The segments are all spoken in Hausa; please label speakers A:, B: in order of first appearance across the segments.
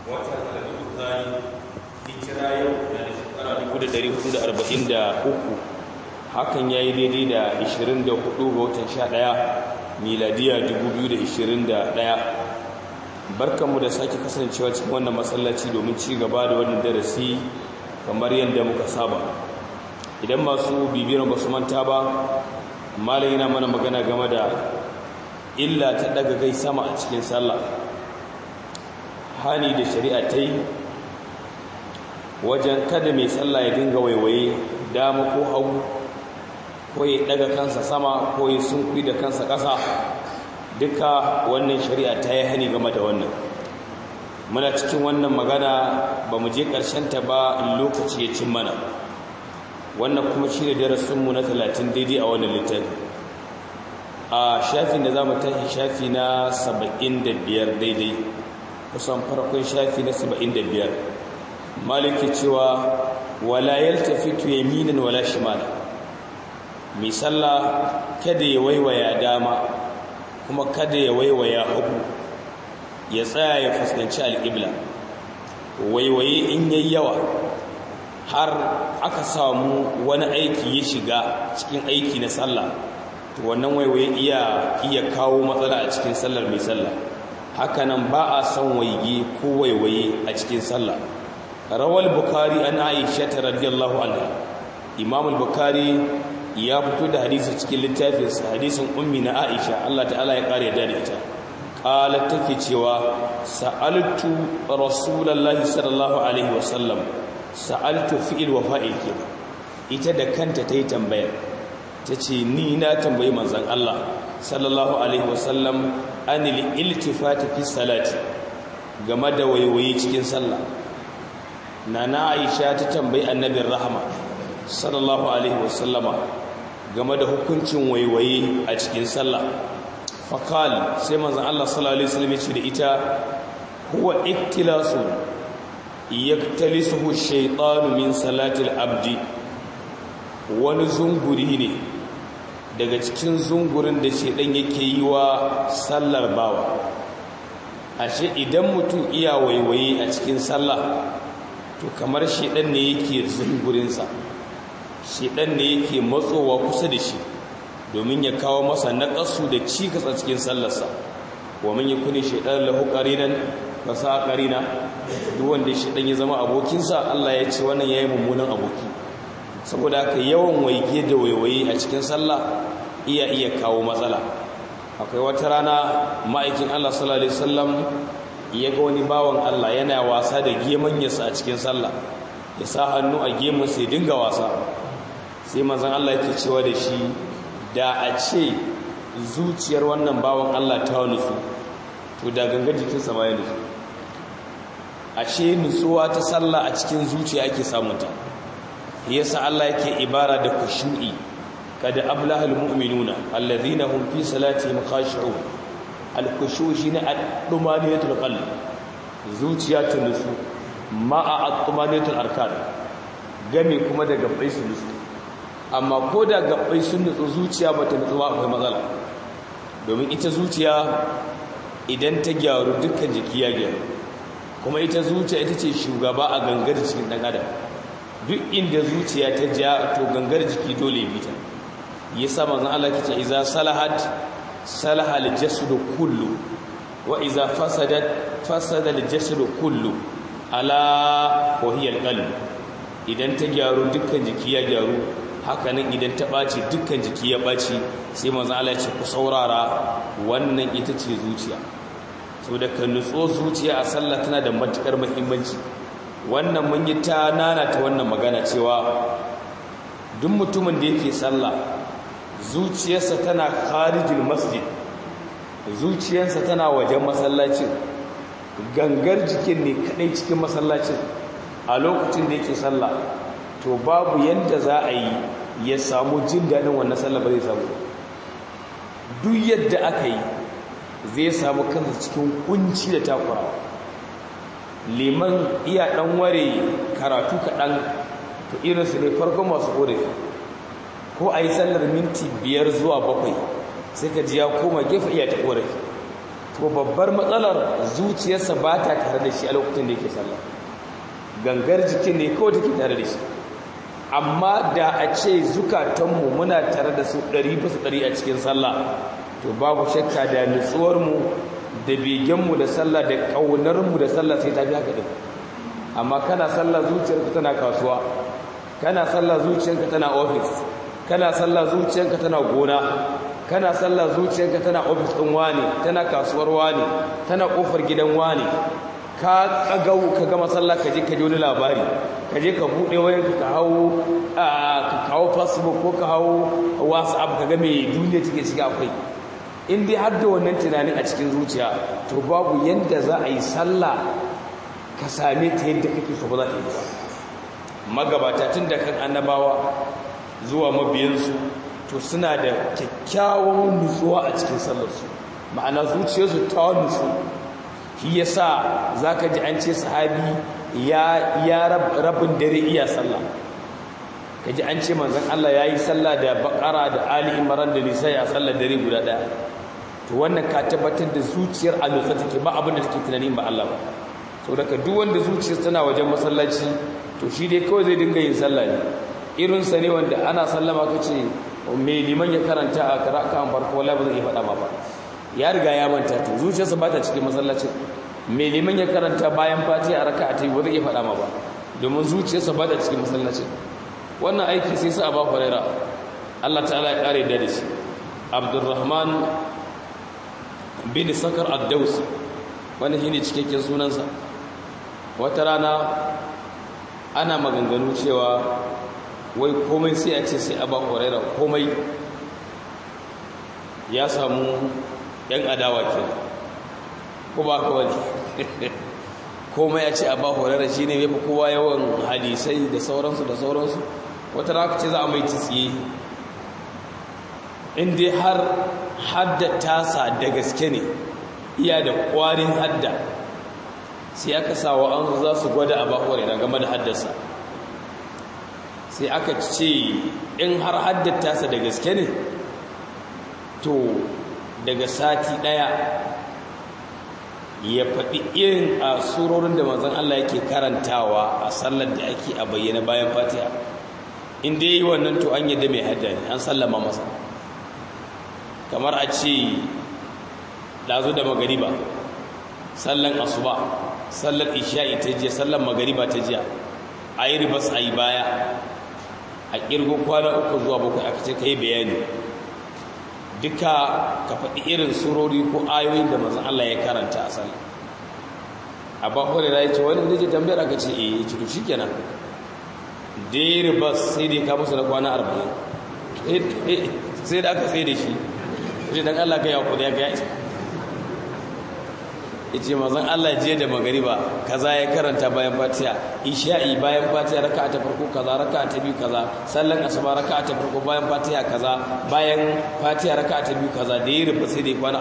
A: watan alamun zani hijira yau na da shekara 1443 hakan ya yi daidai da 24 ga watan 11 miladiya 2021 barkanmu da sake kasancewa cikin wannan masallaci domin ci gaba da wannan darasi kamar yadda muka saba idan masu bibiyar ba su manta ba malam yana mana magana game da illa ta daga gai sama a cikin sallah hani da shari'a ta yi wajen kada mai sallah ya dinga waiwaye dama ko hagu ko ya daga kansa sama ko ya sunkui da kansa ƙasa duka wannan shari'a ta yi hani game da wannan muna cikin wannan magana ba mu je ta ba lokaci ya cin mana wannan kuma shi ne darasinmu na talatin daidai a wannan littafi a shafin da za mu tashi shafi na saba'in da biyar daidai kusan farkon shafi na saba'in da biyar maliki cewa wala yaltafitu yaminan wala shimala mai sallah kada ya waiwaya dama kuma kada ya waiwaya hagu ya tsaya ya fuskanci alƙibla waiwaye in yayi yawa har aka samu wani aiki ya shiga cikin aiki na sallah to wannan waiwaye iya iya kawo matsala a cikin sallar mai sallah hakanan ba a son waige ko waiwaye a cikin sallah rawal bukari an aisha ta radiyallahu anha imam al-bukhari ya fito da hadisi cikin littafinsa hadisin ummi na aisha Allah ta'ala ya kare da ita qalat take cewa sa'altu rasulullahi sallallahu alaihi wasallam sa'altu fi'il wa fa'il ke ita da kanta tayi tambayar tace ni na tambayi manzon Allah sallallahu alaihi wasallam anil iltifati fi salati game da waiwaye cikin sallah nana aisha ta tambayi annabin rahama sallallahu alaihi wasallama game da hukuncin waiwaye a cikin sallah faqal sai manzon Allah sallallahu alaihi wasallam ya ce da ita huwa iktilasu yaktalisuhu shaytanu min salatil abdi wani zunguri ne daga cikin zungurin da shedan yake yi wa sallar bawa ashe idan mutum iya waiwaye a cikin sallah to kamar shedan ne yake zungurinsa shedan ne yake matsowa kusa da shi domin ya kawo masa naƙasu da cikas a cikin sallarsa wa man yakuni shaytan lahu qarinan fasa qarina duk wanda shedan ya zama abokinsa Allah ya ce wannan yayi mummunan aboki saboda haka yawan waige da waiwaye a cikin sallah iya iya kawo matsala akwai wata rana ma'aikin Allah sallallahu alaihi wasallam ya ga wani bawan Allah yana wasa da gemanyarsa a cikin sallah ya sa hannu a gemun sai dinga wasa sai manzon Allah yake cewa da shi da a ce zuciyar wannan bawan Allah ta nutsu to da gangar jikinsa ma ya nutsu ashe nutsuwa ta sallah a cikin zuciya ake samunta yasa Allah yake ibara da kushu'i kada ablahal mu'minuna alladhina hum fi salatihim khashi'un al-khushu' shine ad-dumaniyatul qalb zuciya ta nutsu ma'a ad-dumaniyatul arkan game kuma da gabbai su nutsu amma ko da gabbai sun nutsu zuciya bata nutsu ba akwai matsala domin ita zuciya idan ta gyaru dukkan jiki ya gyaru kuma ita zuciya ita ce shugaba a gangar cikin dan adam duk inda zuciya ta ja to gangar jiki dole bi ta yasa manzon Allah kace iza salahat salaha al-jasad kullu wa iza fasadat fasada al-jasad kullu ala wa hiya al-qalb idan ta gyaru dukkan jiki ya gyaru hakanan idan ta ɓaci dukkan jiki ya ɓaci sai manzon Allah ya ce ku saurara wannan ita ce zuciya saboda kan nutso zuciya a sallah tana da matukar muhimmanci wannan mun yi ta nana ta wannan magana cewa duk mutumin da yake sallah zuciyarsa tana kharijul masjid zuciyarsa tana wajen masallacin gangar jikin ne kadai cikin masallacin a lokacin da yake sallah to babu yadda za a yi ya samu jin daɗin wannan sallah ba zai samu duk yadda aka yi zai samu kansa cikin kunci da takura liman iya ɗan ware karatu kaɗan to irinsu ne farkon masu ƙorafi ko a yi sallar minti biyar zuwa bakwai sai ka ji ya koma gefe iya ta ƙorafi to babbar matsalar zuciyarsa ba ta tare da shi a lokacin da yake sallah gangar jikin ne kawai take tare da shi amma da a ce zukatanmu muna tare da su ɗari bisa ɗari a cikin sallah to babu shakka da nutsuwarmu da begenmu da sallah da ƙaunarmu da sallah sai ta fi haka ɗin amma kana sallah zuciyarka tana kasuwa kana sallah zuciyarka tana ofis kana sallah zuciyarka tana gona kana sallah zuciyarka tana ofis ɗin wani tana kasuwar wani tana ƙofar gidan wani ka kagau ka gama sallah ka je ka ji wani labari ka je ka buɗe wayar ka hau ka kawo facebook ko ka hau whatsapp ka ga me duniya take ciki akwai in dai har da wannan tunanin a cikin zuciya to babu yadda za a yi sallah ka same ta yadda kake so ba za ta yi ba magabata tun da kan annabawa zuwa mabiyansu to suna da kyakkyawan nutsuwa a cikin sallarsu ma'ana zuciyarsu ta nutsu shi yasa zaka ji an ce sahabi ya ya rabin dare iya sallah kaji an ce manzon Allah yayi sallah da bakara da ali imran da nisa ya sallar dare guda daya to wannan ka tabbatar da zuciyar a nutsa take ba abin da take tunani ba Allah ba saboda ka duk wanda zuciyar tana wajen masallaci to shi dai kawai zai dinga yin sallah ne irin sa ne wanda ana sallama kace me liman ya karanta a karaka farko wallahi ba zai faɗa ma ba ya riga ya manta to zuciyarsa ba ta cikin masallacin mai liman ya karanta bayan fati a raka ta yi ba zai iya faɗa ma ba domin zuciyarsa ba ta cikin masallacin wannan aiki sai sa ba huraira Allah ta'ala ya kare da shi Abdurrahman bin Sakar ad-Dawsi wannan shine cikakken sunansa wata rana ana maganganu cewa wai komai sai a ce sai a ba huraira komai ya samu yan adawa ke ko ba ka wani komai ya ce a ba horarra shi ne yafi kowa yawan hadisai da sauransu da sauransu wata raka ce za a mai tsiye inda har hadda tasa da gaske ne iya da kwarin hadda sai aka sawa an za su gwada a ba horarra game da haddasa sai aka ce in har haddata tasa da gaske ne to daga sati ɗaya ya faɗi irin a surorin da manzon Allah yake karantawa a sallar da ake a bayyana bayan fatiha in dai yi wannan to an yadda mai hadda ne an sallama masa kamar a ce ɗazu da magariba sallan asuba sallar isha'i ta jiya sallar magariba ta jiya a yi ribas a yi baya a ƙirgo kwana uku zuwa bakwai aka ce ka yi bayani duka ka faɗi irin surori ko ayoyin da mazan Allah ya karanta a sallah a bakwai da ya ce wani da ce tambayar aka ce eh ya ci shi kenan dare bas sai dai ka musu na kwana arba'in sai da aka tsaye da shi shi dan Allah ka yawo ya ga ya ce mazan Allah je da magariba kaza ya karanta bayan fatiha isha'i bayan fatiha raka'a ta farko kaza raka'a ta biyu kaza sallan asuba raka'a ta farko bayan fatiha kaza bayan fatiha raka'a ta biyu kaza da ya rufe sai da ya kwana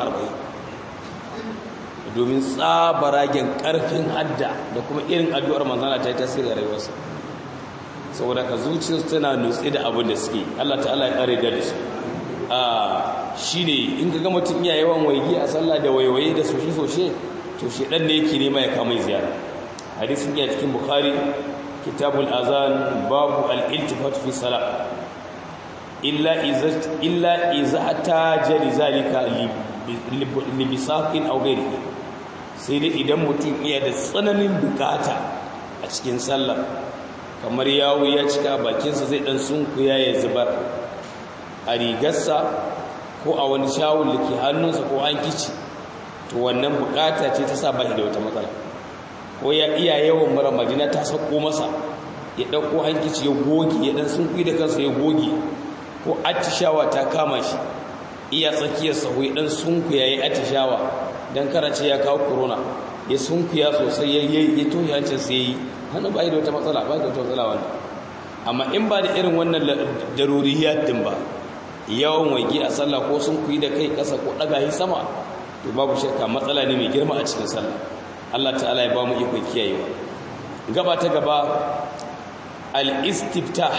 A: 40 domin tsabaragen karfin hadda da kuma irin addu'ar manzana ta yi tasiri a rayuwarsa saboda ka zuciyarsu tana nutse da abin da suke Allah ta'ala ya kare da su a shine in ka ga mutum iya yawan waigi a sallah da waiwaye da soshe-soshe to shedan ne yake nema ya kama ziyara hadisin ya cikin bukhari kitabul azan babu al-iltifat fi salat illa iza illa iza taja zalika li bisaqin aw ghairi sai dai idan mutum iya da tsananin bukata a cikin sallar kamar yawo ya cika bakinsa zai dan sunkuya ya zubar a rigarsa ko a wani shawul da ke hannunsa ko an kici to wannan bukata ce ta sa ba shi da wata matsala ko ya iya yawan mara majina ta sako masa ya ɗauko hankici ya goge ya ɗan sun da kansa ya goge ko atishawa ta kama shi iya tsakiyar sahu ya ɗan sunku ya yi atishawa don karace ya kawo corona ya sunkuya sosai ya yi tohi hancin sai ya yi hannu ba da wata matsala ba da wata matsala wannan amma in ba da irin wannan daruriyat din ba yawan waige a sallah ko sun kuyi da kai ƙasa ko ɗaga yi sama to babu shakka matsala ne mai girma a cikin sallah Allah ta'ala ya ba mu ikon kiyayewa gaba ta gaba al-istiftah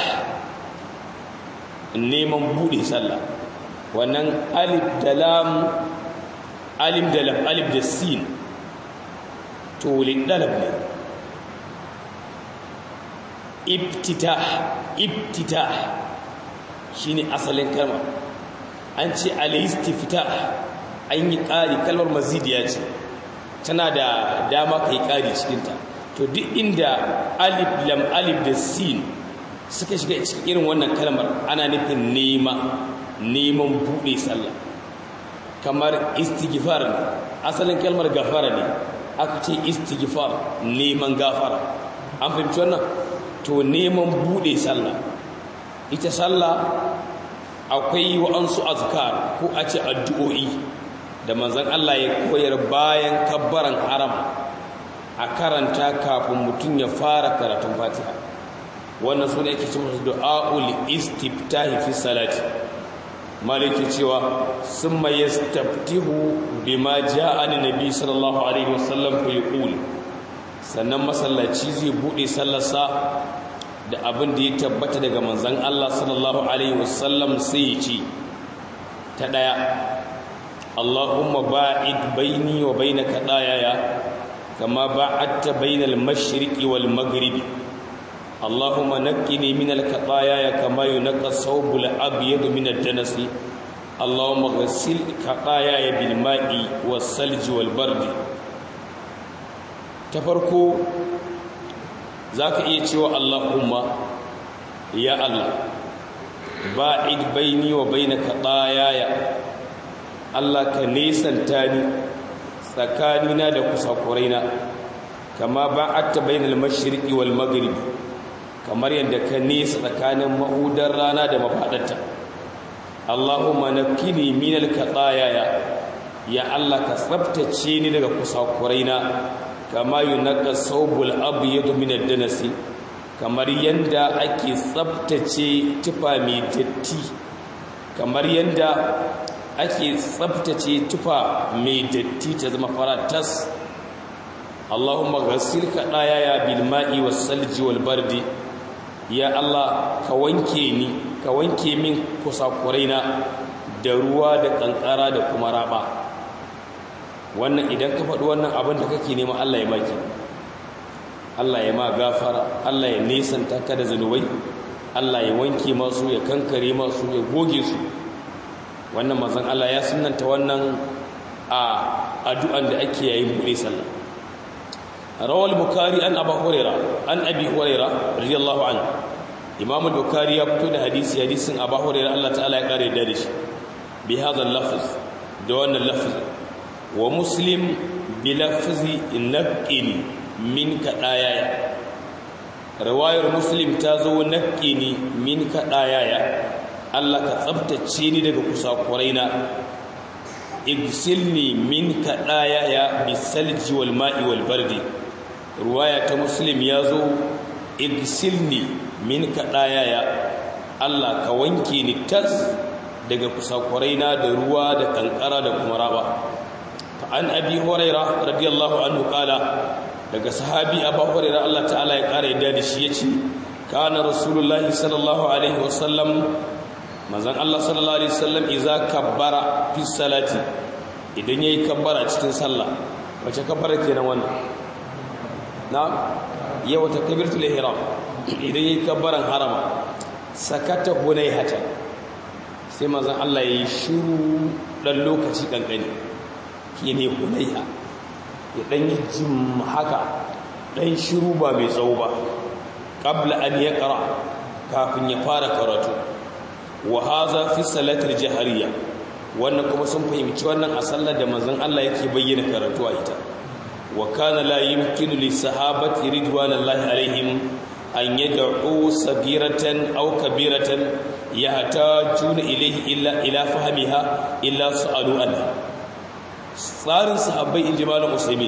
A: neman bude sallah wannan alif da lam alim da lam alif da sin to lidalab ne ibtitah ibtitah shine asalin kalma an ce al-istiftah an yi ƙari kalmar mazidiya ce tana da dama kai ƙari cikinta to duk inda alif lam alif da sin suka shiga cikin irin wannan kalmar ana nufin nema neman buɗe sallah kamar istighfar ne asalin kalmar gafara ne aka ce istighfar neman gafara an fahimci wannan to neman buɗe sallah ita sallah akwai wa'ansu azkar ko a ce addu'o'i da manzon Allah ya koyar bayan kabbaran haram a karanta kafin mutum ya fara karatun fatiha wannan suna yake cewa du'a'ul istiftahi fi salati maliki cewa summa yastaftihu bima ja'a an nabi sallallahu alaihi wasallam fa yaqul sannan masallaci zai bude sallarsa da abin da ya tabbata daga manzon Allah sallallahu alaihi wasallam sai ya ce ta daya Allahumma ba'id baini wa bainaka dayaya kama ba'adta bainal mashriqi wal maghribi Allahumma naqqini minal khataaya kama yunqqa thawbul abyad minad danasi Allahumma ghassil khataaya bil ma'i was salji wal bardi ta farko zaka iya cewa Allahumma ya Allah ba'id baini wa bainaka dayaya Allah ka nesanta ni tsakanina da kusakuraina kama ba'atta bainal mashriqi wal maghribi kamar yadda ka nesa tsakanin mahudar rana da mafadarta Allahumma nakkini minal qataya ya Allah ka tsaftace ni daga kusakuraina kama yunqa sawbul abyad minad danasi kamar yanda ake tsaftace tufa mai datti kamar yanda ake tsabtace tufa mai datti ta zama faratas Allahumma ghassil ka daya bil ma'i was salji wal bardi ya Allah ka wanke ni ka wanke min kusakuraina da ruwa da kankara da kuma raba wannan idan ka faɗi wannan abin da kake nema Allah ya baki Allah ya ma gafara Allah ya nesanta ka da zanubai Allah ya wanke masu ya kankare masu ya goge su wannan mazan Allah ya sunanta wannan a addu'an da ake yayin buɗe sallah rawal bukari an abu huraira an abi huraira radiyallahu an imam bukari ya fito da hadisi hadisin abu huraira Allah ta'ala ya kare da shi bi hadha lafz da wannan lafz wa muslim bi lafzi naqin min kadaya riwayar muslim ta zo naqini min kadaya Allah ka tsabtace ni daga kusakuraina igsilni min kadaya ya bisalji wal ma'i wal bardi ruwaya ta muslim yazo igsilni min kadaya ya Allah ka wanke ni tas daga kusakuraina da ruwa da kankara da kuma raba fa an abi huraira radiyallahu anhu kala daga sahabi abu huraira Allah ta'ala ya kara yadda da shi yace kana rasulullahi sallallahu alaihi wasallam manzon Allah sallallahu alaihi wasallam idza kabbara fi salati idan yayi kabbara cikin sallah wace kabbara kenan wannan na yawa takbiratul ihram idan yayi kabbaran harama sakata hunaihata sai manzon Allah yayi shiru dan lokaci kankani kine hunaiha ya dan yi jim haka dan shiru ba mai tsawo ba qabla an yaqra kafin ya fara karatu wa haza fi salatul jahariya wannan kuma sun fahimci wannan a sallar da manzon Allah yake bayyana karatu a ita wa kana la yumkinu li sahabati ridwanallahi alaihim an yad'u sagiratan aw kabiratan yahtajuna ilayhi illa ila fahmiha illa su'alu anha tsarin sahabbai in jimalul muslimin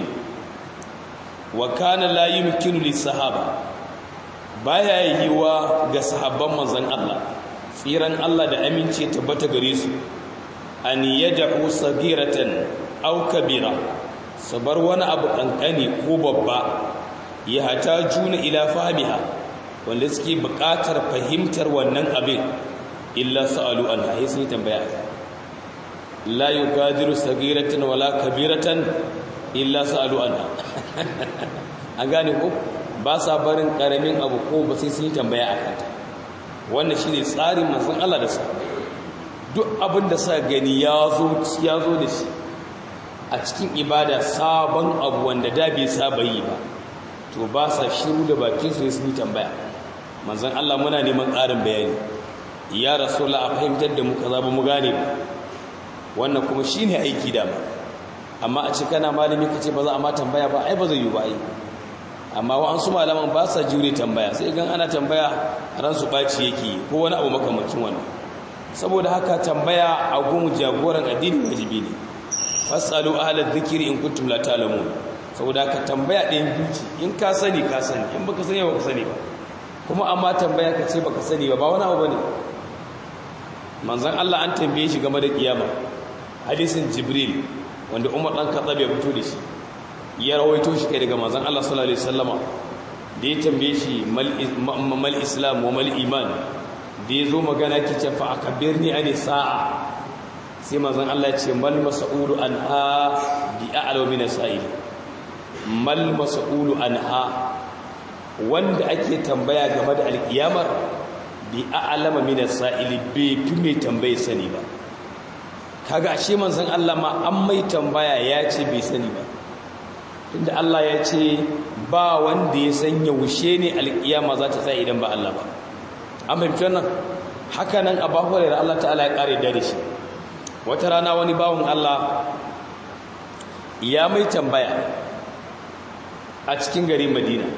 A: wa kana la yumkinu li sahaba baya yiwa ga sahabban manzon Allah tsiran Allah da aminci tabbata gare su an yad'u sagiratan aw kabira sabar wani abu kankani ko babba ya hata juna ila fahmiha wanda suke buƙatar fahimtar wannan abin illa sa'alu an hayi sun tambaya la yugadiru sagiratan wala kabiratan illa sa'alu anha an gane ko ba sa barin karamin abu ko ba sai sun tambaya akan ta wannan shine tsarin manzon Allah da sa duk abin da sa gani ya zo ya zo da shi a cikin ibada sabon abu wanda da bai saba yi ba to ba sa shiru da bakin su sun tambaya manzon Allah muna neman ƙarin bayani ya rasulullah a fahimtar da mu kaza ba mu gane ba wannan kuma shine aiki da ba amma a ce kana malami kace ba za a ma tambaya ba ai ba zai yi ba ai amma wa an su malaman ba sa jure tambaya sai gan ana tambaya ran su baci yake ko wani abu makamancin wannan saboda haka tambaya a gun jagoran addini wajibi ne fasalu ahla dhikri in kuntum la ta'lamun saboda haka tambaya ɗayan biyu in ka sani ka sani in baka sani ba ka sani ba kuma amma tambaya ka ce baka sani ba ba wani abu bane manzon Allah an tambaye shi game da kiyama hadisin jibril wanda Umar dan Khattab ya fito da shi ya rawaito shi kai daga manzon Allah sallallahu alaihi wasallama da ya tambaye shi mal islam wa mal iman da ya zo magana kice fa akbirni ani sa'a sai manzon Allah ya ce mal mas'ulu anha bi a'lamu min sa'il mal mas'ulu anha wanda ake tambaya game da alkiyamar bi a'lama min as-sa'ili bai fi mai tambaye sani ba kaga ashe manzon Allah ma an mai tambaya ya ce bai sani ba tunda Allah ya ce ba wanda ya san yaushe ne alkiyama za ta tsaya idan ba Allah ba an fahimci wannan haka nan a bahu da Allah ta'ala ya kare da shi wata rana wani bawon Allah ya mai tambaya a cikin garin Madina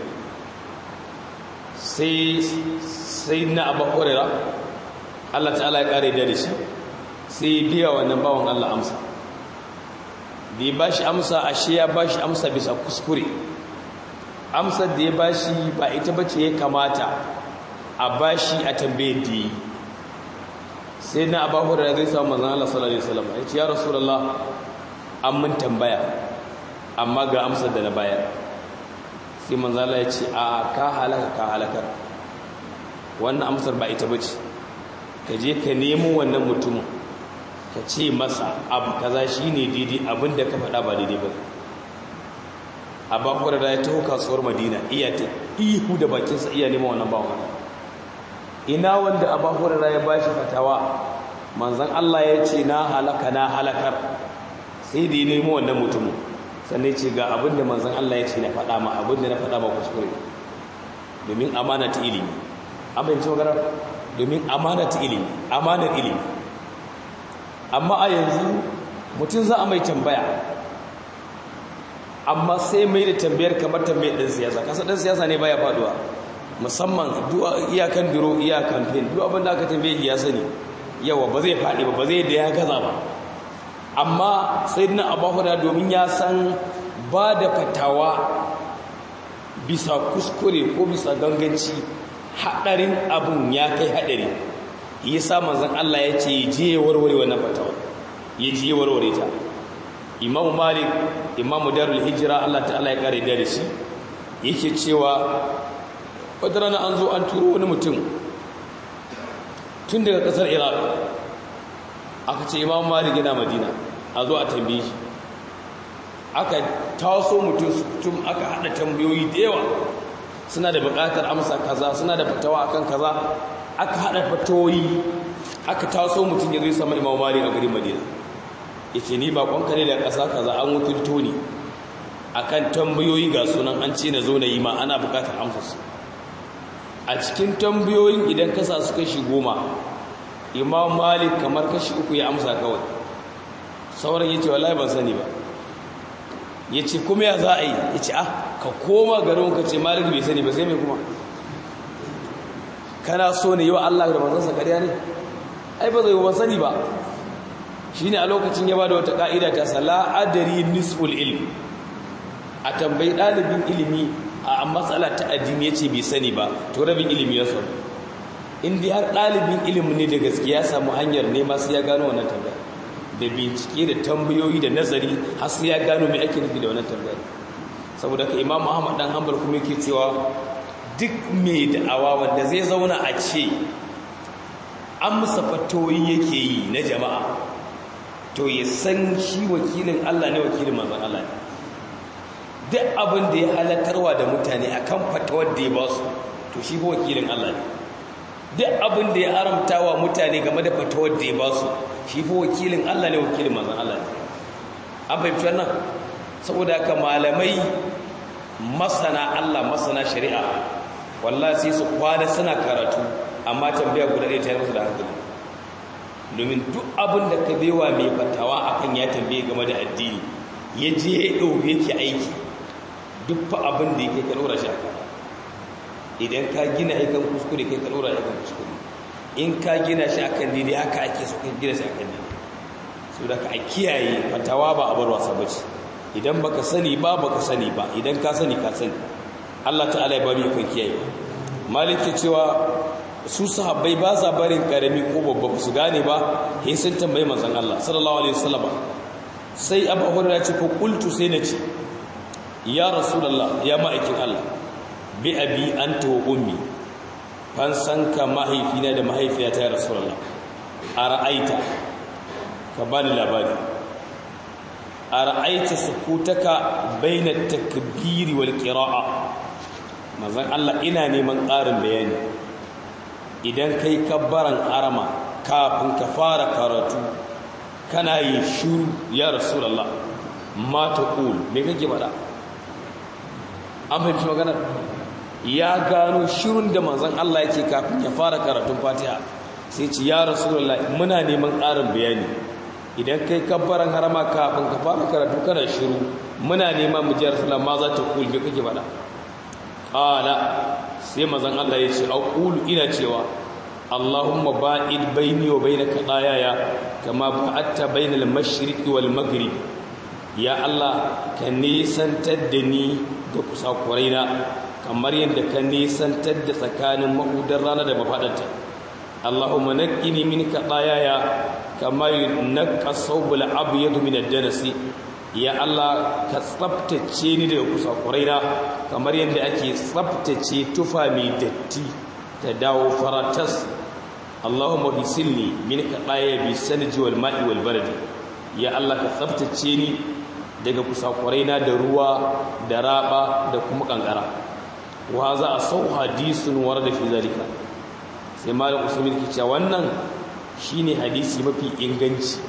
A: sai sai na abu hurera Allah ta'ala ya kare da shi sai ya biya wannan bawon Allah amsa da ya bashi amsa ashe ya bashi amsa bisa kuskure amsar da ya bashi ba ita bace ya kamata a bashi a tambaye da yi sai na abu hurera zai samu manzan Allah sallallahu alaihi wasallam ya ce ya rasulullah an mun tambaya amma ga amsar da na bayar sai manzala ya ce a ka halaka ka halakar wannan amsar ba ita bace ka je ka nemo wannan mutumin ka ce masa abu kaza shine daidai abinda ka faɗa ba daidai ba a bakwar da ya taho kasuwar madina iya ta ihu da bakinsa iya neman wannan bawan ina wanda a bakwar da ya bashi fatawa manzan Allah ya ce na halaka na halakar sai da ya nemo wannan mutumin sannan ce ga abin da manzan Allah ya ce na faɗa ma abin da na faɗa ma kuskure domin amana ta ilimi an bayanci magana domin amana ta ilimi amanar ilimi amma a yanzu mutum za a mai tambaya amma sai mai da tambayar kamar tambayar ɗan siyasa kasa ɗan siyasa ne baya faɗuwa musamman iyakan biro iyakan fin duk abin da aka tambaye ya sani yawa ba zai faɗi ba ba zai da ya gaza ba amma sai na abubuwa domin ya san ba da fatawa bisa kuskure ko bisa ganganci haɗarin abin ya kai haɗari ya sa manzan Allah ya ce je warware wannan fatawa ya je warware ta imamu malik imamu darul hijira Allah ta'ala ya kare da shi yake cewa wata rana an zo an turo wani mutum tun daga ƙasar iraq aka ce imamu malik yana madina a zo a tambaye shi aka taso mutum tun aka hada tambayoyi da yawa suna da bukatar amsa kaza suna da fatawa akan kaza aka hada fatoyi aka taso mutum ya zai sama imam malik a garin madina yace ni ba kwanka ne da kasa kaza an wakilto ni akan tambayoyi ga sunan an ce na zo na yi ma ana bukatar amsa su a cikin tambayoyin idan kasa su kashi goma imam malik kamar kashi uku ya amsa kawai sauran ya ce wallahi ban sani ba ya ce kuma ya za a yi ya ce ah ka koma garin ka ce malik bai sani ba sai mai kuma kana so ne yi wa Allah da manzansa ƙarya ne ai ba zai yi ba sani ba shi ne a lokacin ya ba da wata ƙa'ida ta sala adari nisful ilm a tambayi ɗalibin ilimi a matsala ta addini ya ce bai sani ba to rabin ilimi ya so in dai har ɗalibin ilimi ne da gaskiya samu hanyar nema sai ya gano wannan tambaya da bincike da tambayoyi da nazari har sai ya gano mai ake nufi da wannan tambayar saboda ka imam muhammad dan hanbal kuma yake cewa duk mai da'awa wanda zai zauna a ce amsa fatoyi yake yi na jama'a to ya san shi wakilin Allah ne wakilin manzon Allah ne duk abin da ya halattarwa da mutane akan fatawar da ya ba su to shi ba wakilin Allah ne duk abin da ya haramtawa mutane game da fatawar da ya ba su shi fa wakilin Allah ne wakilin manzon Allah ne an fahimci wannan saboda haka malamai masana Allah masana shari'a wallahi sai su kwana suna karatu amma tambaya guda ɗaya ta yi musu da hankali domin duk abin da ka bewa mai fatawa akan ya tambaye game da addini ya je ya ɗauke yake aiki duk fa abin da yake ka ɗora shi akan idan ka gina aikan kuskure kai ka ɗora aikan kuskure in ka gina shi akan daidai haka ake so ka gina shi akan daidai so da ka a kiyaye fatawa ba a bar wasa bace idan baka sani ba baka sani ba idan ka sani ka sani Allah ta'ala ya bari kan kiyaye malik ke cewa su sahabbai ba sa barin karami ko babba su gane ba sai sun tambayi manzon Allah sallallahu alaihi wasallam sai Abu Hurairah ya ce ko qultu sai na ce ya rasulullah ya ma'aikin Allah bi abi anta wa ummi fan san ka mahaifina da mahaifiyata ya rasulullah ara'aita ka bani labari ara'aita sukutaka baina takbiri wal qira'a manzon Allah ina neman ƙarin bayani idan kai kabbaran arama kafin ka fara karatu kana yi shuru ya rasulullah ma taqul me kake faɗa an fahimci magana ya gano shirun da manzon Allah yake kafin ya fara karatun Fatiha sai ce ya rasulullah muna neman ƙarin bayani idan kai kabbaran harama kafin ka fara karatu kana shiru muna neman mu ji rasulullah ma za ta kul me kake faɗa qala sai manzon Allah ya ce aqulu ina cewa Allahumma ba'id baini wa bainaka dayaya kama ba'atta bainal mashriqi wal maghrib ya Allah ka nisantar da ni da kusakuraina kamar yadda ka nisantar da tsakanin mahudar rana da mafaɗanta Allahumma naqqini minka dayaya kama yunqqa sawbul abyad min ad-danasi ya Allah ka tsaftace ni daga kusakuraina kamar yadda ake tsaftace tufa mai datti ta dawo faratas Allahumma bisilni minka daya bi sanji wal ma'i wal bardi ya Allah ka tsaftace ni daga kusakuraina da ruwa da raba da kuma kankara wa za a sau hadisun warda fi zalika sai malam usman ke cewa wannan shine hadisi mafi inganci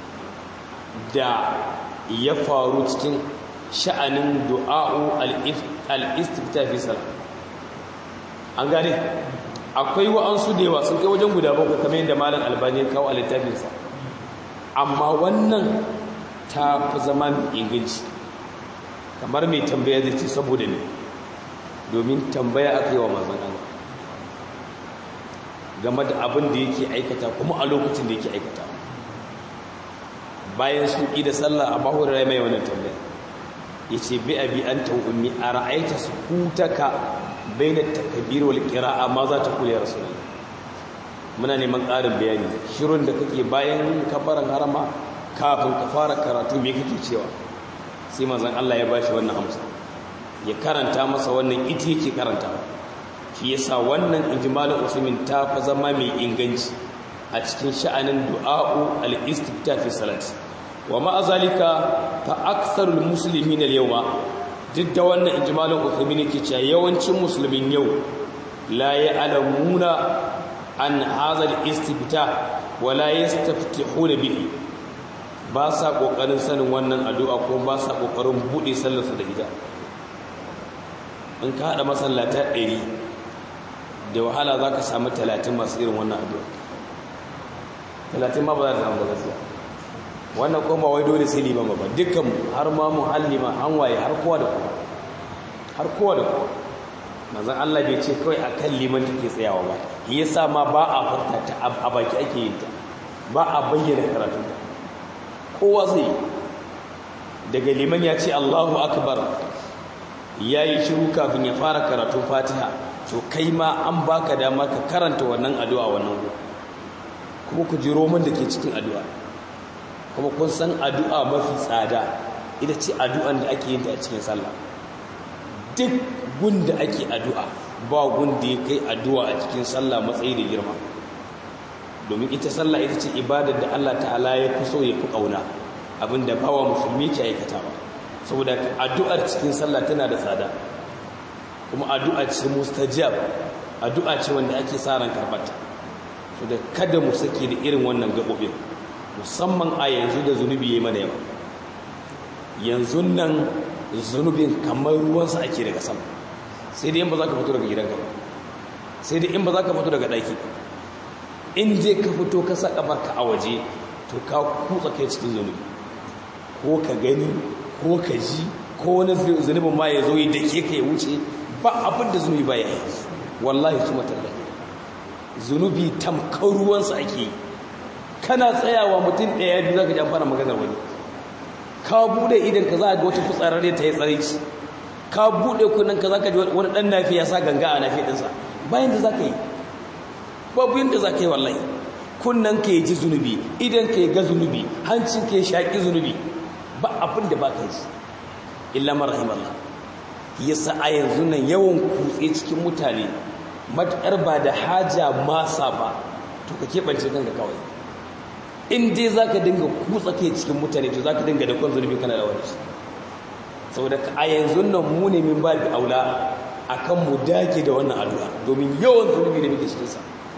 A: da ya faru cikin sha'anin du'a'u al-istifta fi salat an gane akwai wa'ansu da yawa sun kai wajen guda bakwai kamar yadda malam albani ya kawo a littafinsa amma wannan ta fi zama mai inganci kamar mai tambaya zai ce saboda ne domin tambaya aka yi wa mazan Allah game da abin da yake aikata kuma a lokacin da yake aikata bayan sun ƙi da sallah a bahu da mai wannan tambaya ya ce bi a bi an ta ummi a ra'aita su hutaka bai na takabir wal ƙira'a ma za ta kula ya rasu muna neman ƙarin bayani shirin da kake bayan kabaran harama kafin ka fara karatu me kake cewa sai manzon Allah ya bashi wannan amsa ya karanta masa wannan ita yake karanta shi yasa wannan ijmalul usmin ta fa zama mai inganci a cikin sha'anin du'a'u al-istifta fi salat wa ma zalika fa aktharul muslimin al-yawma duk da wannan ijmalul usmin yake cewa yawancin musulmin yau la ya'lamuna an hadha al-istifta wa la yastaftihuna bihi ba sa ƙoƙarin sanin wannan addu'a ko ba sa ƙoƙarin buɗe sallarsa da ita in ka haɗa masallata ɗari da wahala za ka sami talatin masu irin wannan addu'a talatin ma ba za ta samu gaskiya wannan kuma wai dole sai liman ba dukkan har ma muhallima an waye har kowa da kowa har kowa da kowa manzon Allah bai ce kawai akan liman take tsayawa ba yasa ma ba a furta ta a baki ake yin ta ba a bayyana karatun ta kowa zai daga liman ya ce Allahu akbar ya yi shiru kafin ya fara karatun fatiha to kai ma an baka dama ka karanta wannan addu'a wannan kuma ku ji roman da ke cikin addu'a kuma kun san addu'a mafi tsada ita ce addu'an da ake yin ta a cikin sallah duk gunda ake addu'a ba gunda ya kai addu'a a cikin sallah matsayi da girma domin ita sallah ita ce ibadar da Allah ta'ala ya fi so ya fi kauna abinda bawa musulmi ke aikatawa saboda addu'ar cikin sallah tana da tsada kuma addu'a ce mustajab addu'a ce wanda ake sa ran karbata so da kada mu sake da irin wannan gabobin musamman a yanzu da zunubi yayi mana yawa yanzu nan zunubin kamar ruwansa ake daga sama sai dai in ba za ka fito daga gidanka ba sai dai in ba za ka fito daga ɗaki in je ka fito ka sa ƙafarka a waje to ka kutsa kai cikin zunubi ko ka gani ko ka ji ko wani zunubin ma ya zo yi da ke ka ya wuce ba abin da zunubi ba ya yi wallahi su matallahi zunubi tamkar ruwansa ake yi kana tsayawa mutum ɗaya biyu za ka ji an fara maganar wani ka buɗe idan ka za a ga wata fitsararre ta yi tsare shi ka buɗe kunan ka za ka ji wani ɗan nafi ya sa ganga a nafi ɗinsa bayan da za ka yi babu yadda za ka yi wallahi kunnan ka yi ji zunubi idan ka yi ga zunubi hancin ka yi shaƙi zunubi ba abin da ba ka yi illa marahim Allah yasa a yanzu nan yawan kutse cikin mutane matuƙar ba da haja masa ba to ka keɓance kanka kawai in dai za ka dinga kutsa kai cikin mutane to za ka dinga da kwan zunubi kana da wani saboda a yanzu nan mu ne min ba da aula akan mu dage da wannan addu'a domin yawan zunubi da muke cikinsa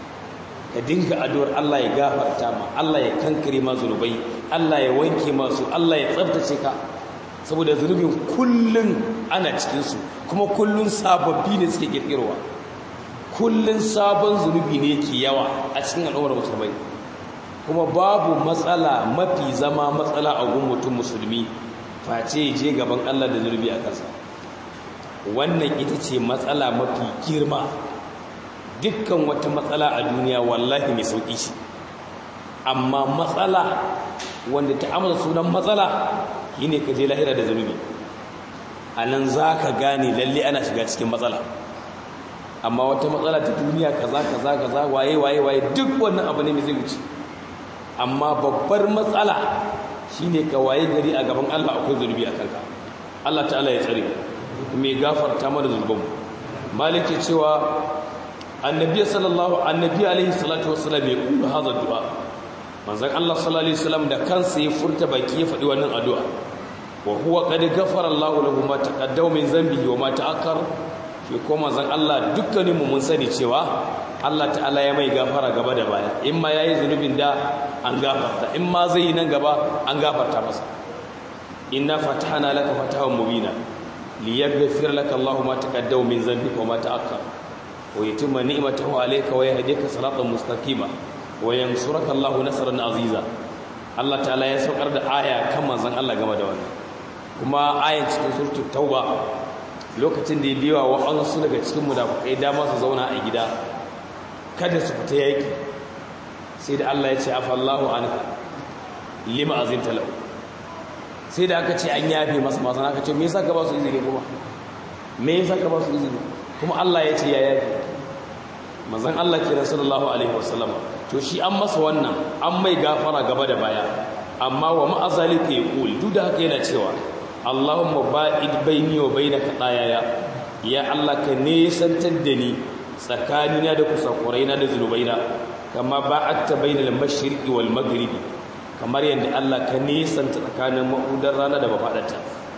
A: ka dinga addu'ar Allah ya gafarta ma Allah ya kankare ma zunubai Allah ya wanke masu Allah ya tsabtace ka saboda zunubin kullun ana cikinsu kuma kullun sababbi ne suke kirkirowa kullun sabon zunubi ne yake yawa a cikin al'ummar musulmai kuma babu matsala mafi zama matsala a gun mutum musulmi face je gaban Allah da zunubi a kansa wannan ita ce matsala mafi girma dukkan wata matsala a duniya wallahi mai sauƙi shi amma matsala wanda ta amsa sunan matsala shine ka je lahira da zunubi a nan za ka gane lalle ana shiga cikin matsala amma wata matsala ta duniya kaza kaza kaza waye waye waye duk wannan abu ne mai zai wuce amma babbar matsala shine ka waye gari a gaban Allah akwai zunubi a kanka Allah ta'ala ya tsare mai gafarta mana zunubanmu malik ke cewa annabi sallallahu annabi alaihi salatu wassalam ya kula hada du'a manzon Allah sallallahu alaihi wasallam da kansa ya furta baki ya faɗi wannan addu'a wa huwa qad ghafara Allahu lahu ma taqaddama min dhanbihi wa ma ta'akkar shi ko manzon Allah dukkanin mu mun sani cewa Allah ta'ala ya mai gafara gaba da baya in ma yayi zunubin da an gafarta in ma zai yi nan gaba an gafarta masa inna fatahna laka fatahan mubina liyaghfir laka Allahu ma taqaddama min dhanbika wa ma ta'akkar wa yutimma ni'matahu alayka wa yahdika siratan mustaqima wa yansuraka Allahu nasran aziza Allah ta'ala ya saukar da aya kan manzon Allah game da wannan kuma ayan cikin suratul tauba lokacin da ya biya wa an su daga cikin munafikai dama su zauna a gida kada su fita yaki sai da Allah ya ce afallahu anka lima azinta lahu sai da aka ce an yafe masa masu aka ce me yasa ka ba su izini kuma me yasa ka ba su izini kuma Allah ya ce ya yafe manzon Allah kira sallallahu alaihi wasallam to shi an masa wannan an mai gafara gaba da baya amma wa ma'azalika yaqul duk da haka yana cewa Allahumma ba'id baini wa bainaka dayaya ya Allah ka nesantar da ni tsakanina da kusakuraina da zunubaina kama ba'atta bainal mashriqi wal maghribi kamar yadda Allah ka nesanta tsakanin mahudar rana da mafadarta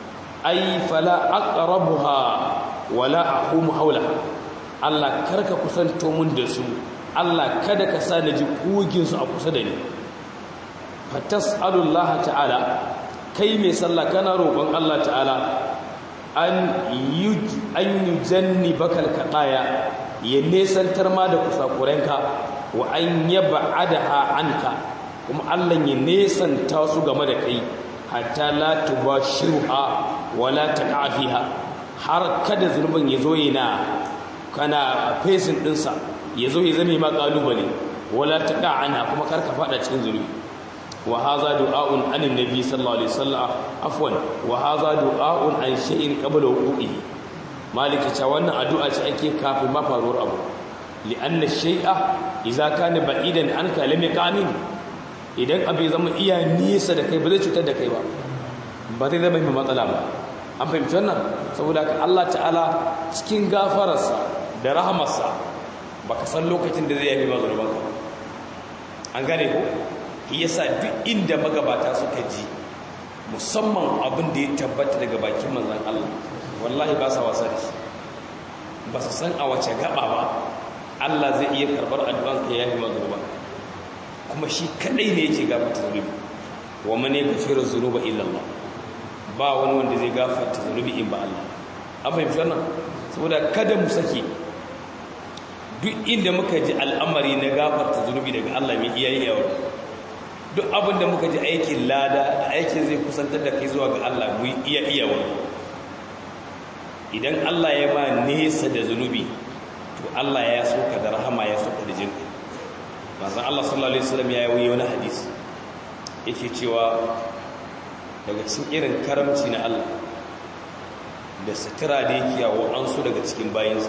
A: ai fala aqrabuha wala aqumu hawlaha Allah karka kusanto mun da su Allah kada ka sa naji kugin su a kusa da ni fatas'alullah ta'ala kai mai sallah kana roƙon Allah ta'ala an yuj an yujanni bakal qaya ya nesantar ma da kusakurenka wa an yab'adaha anka kuma Allah ya nesanta su game da kai hatta la tubashiruha wala taqa fiha har kada zulmin yazo yana kana facing dinsa yazo ya zame ma kalubale wala taqa ana kuma karka fada cikin zulmi wa hadha du'a'un anin nabi sallallahu alaihi wasallam afwan wa hadha du'a'un an shay'in qabla wuqu'ihi maliki ta wannan addu'a ce ake kafin mafaruwar abu li'anna shay'a idza kana ba'idan anka lam yaqamin idan abu ya zama iya nisa da kai ba zai cutar da kai ba ba zai zama mai matsala ba an fahimci wannan saboda ka Allah ta'ala cikin gafararsa da rahamarsa baka san lokacin da zai yafi ma zunubanka an gane ko yasa duk inda magabata suka ji musamman abin da ya tabbata daga bakin manzon Allah wallahi ba sa wasa da shi ba su san a wace gaba ba Allah zai iya karbar addu'an ka yayi mazruba kuma shi kadai ne yake gafarta zunubi wa man yaghfiru dhunuba illa Allah ba wani wanda zai gafarta zunubi in ba Allah an fahimci wannan saboda kada mu sake duk inda muka ji al'amari na gafarta zunubi daga Allah mai iyayi yawa duk abin da muka ji aikin lada da aikin zai kusantar da kai zuwa ga Allah mu iya iya wani idan Allah ya ba nesa da zunubi to Allah ya soka da rahama ya soka da jinka manzon Allah sallallahu alaihi wasallam ya yi wani hadisi yake cewa daga cikin irin karamci na Allah da sutura da yake yawo an su daga cikin bayansa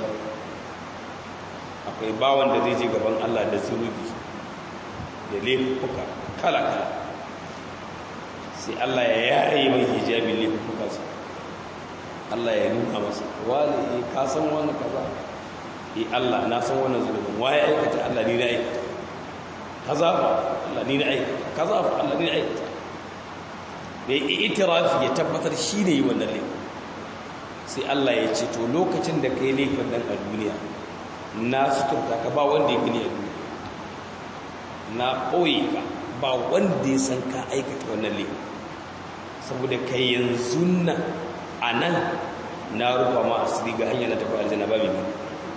A: akwai bawan da zai je gaban Allah da zunubi da laifuka kala-kala sai Allah ya yaye mai hijabin laifukansa Allah ya nuna masa wani e ka san wani kaza e Allah na san wannan zunubin waye aikata Allah ni na aikata kaza fa Allah ni na aikata kaza fa Allah ni na aikata da ya itirafi ya tabbatar shi ne yi wannan laifin sai Allah ya ce to lokacin da kai laifin nan a duniya na suturta ka ba wanda ya gani a duniya na ɓoye ka ba wanda ya san ka aikata wannan laifin saboda kai yanzu nan a nan na rufa ma asiri ga hanyar na tafi aljanna ba mai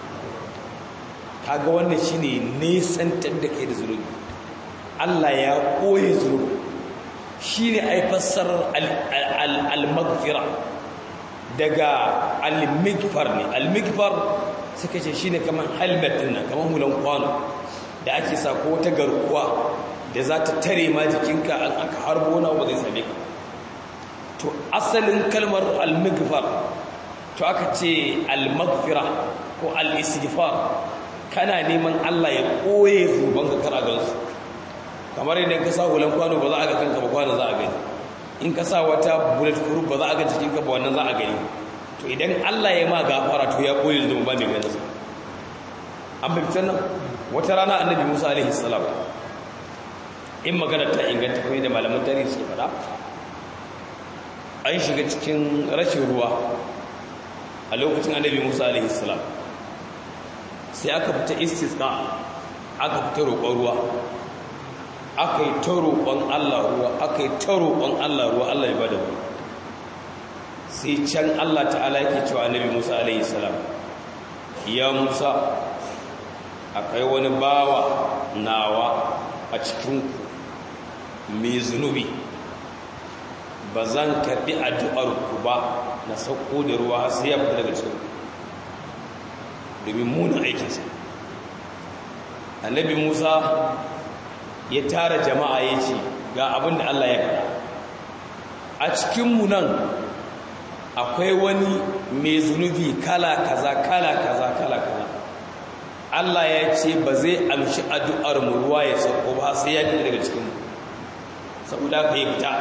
A: kaga wannan shine nesantar da kai da zunubi Allah ya ɓoye zunubi shine ai fassarar al-maghfira daga al-mighfar ne al-mighfar suka ce shine kaman helmet din nan kaman hulan kwano da ake sa ko ta garkuwa da za ta tare ma jikinka an aka harbo na ba zai same ka to asalin kalmar al-mighfar to aka ce al-maghfira ko al-istighfar kana neman Allah ya koye zuban ka kar a gansu kamar idan ka sa hulan kwano ba za a ga kanka ba kwano za a gani in ka sa wata bullet proof ba za a ga jikinka ba wannan za a gani to idan Allah ya ma gafara to ya koyi zunubi ba mai ganin sa an fahimtar nan wata rana annabi Musa alaihi salam in magana ta inganta kuma da malaman tarihi suke fada an shiga cikin rashin ruwa a lokacin annabi Musa alaihi salam sai aka fita istisqa aka fita roƙon ruwa aka yi ta roƙon Allah ruwa aka yi ta roƙon Allah ruwa Allah ya bada ruwa sai can Allah ta'ala yake cewa annabi Musa alaihi salam ya Musa akwai wani bawa nawa a cikin mai zunubi ba zan karɓi addu'ar ku ba na sauko da ruwa sai ya fita daga cikin domin munin aikinsa annabi Musa ya tara jama'a ya ce ga abin da Allah ya faɗa a cikinmu nan akwai wani mai zunubi kala kaza kala kaza kala kaza Allah ya ce ba zai amshi addu'ar mu ruwa ya sauko ba sai ya fita daga cikinmu saboda ka yi fita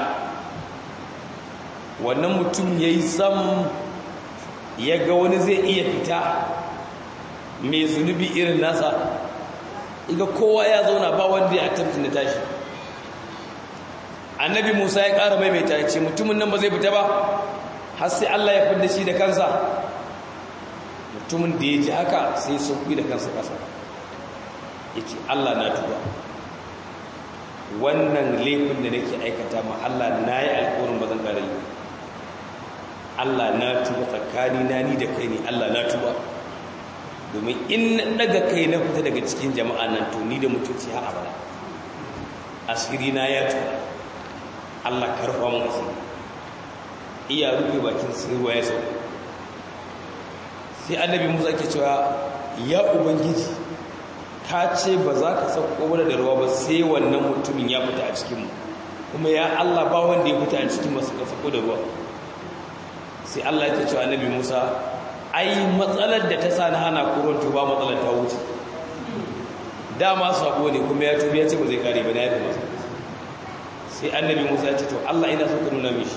A: wannan mutum ya yi sam ya ga wani zai iya fita mai zunubi irin nasa iga kowa ya zauna ba wanda ya attempting da tashi annabi musa ya ƙara maimaita ya ce mutumin nan ba zai fita ba har sai allah ya fidda shi da kansa mutumin da ya ji haka sai ya sauki da kansa ƙasa ya ce allah na tuba wannan laifin da nake aikata ma allah na yi alkawarin ba zan ƙara yi allah na tuba tsakani na ni da kai ne allah na tuba domin in daga kai na fita daga cikin jama'a nan to ni da mutunci har abada asiri na ya tura Allah karfa mu asiri iya rufe bakin sai ruwa ya sauka sai annabi Musa ke cewa ya ubangiji ka ce ba za ka sauko mana da ruwa ba sai wannan mutumin ya fita a cikin mu kuma ya Allah ba wanda ya fita a cikin masu ka sauko da ruwa sai Allah ya ce cewa annabi Musa ai matsalar da ta sani hana kuron tuba matsalar ta wuce dama sabo ne kuma ya tubi ya ce ba zai kare ba na yafi masa sai annabi musa ya ce to allah ina so ka nuna mishi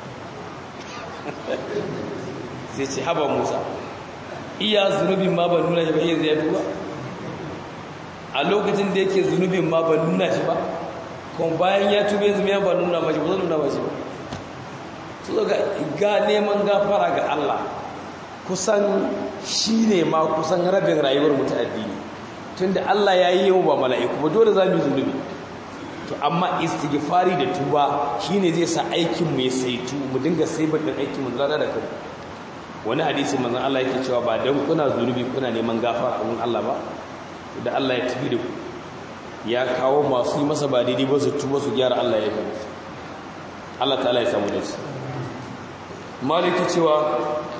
A: sai ce haba musa iya zunubin ma ba nuna shi ba iya zai duba a lokacin da yake zunubin ma ban nuna shi ba kuma bayan ya tube yanzu ya ban nuna mashi ba zan nuna mashi ba su ga ga neman gafara ga Allah kusan shi ne ma kusan rabin rayuwar mutu addini tunda Allah ya yi yau ba mala'iku ba dole za mu yi zunubi to amma istighfari da tuba shine zai sa aikin mu ya saitu mu dinga saibar da aikin mu zara da kai wani hadisi manzon Allah yake cewa ba dan kuna zunubi kuna neman gafara a Allah ba da Allah ya tafi da ku ya kawo masu yi masa ba daidai ba su tuba su gyara Allah ya yi Allah ta'ala ya samu da shi maliki cewa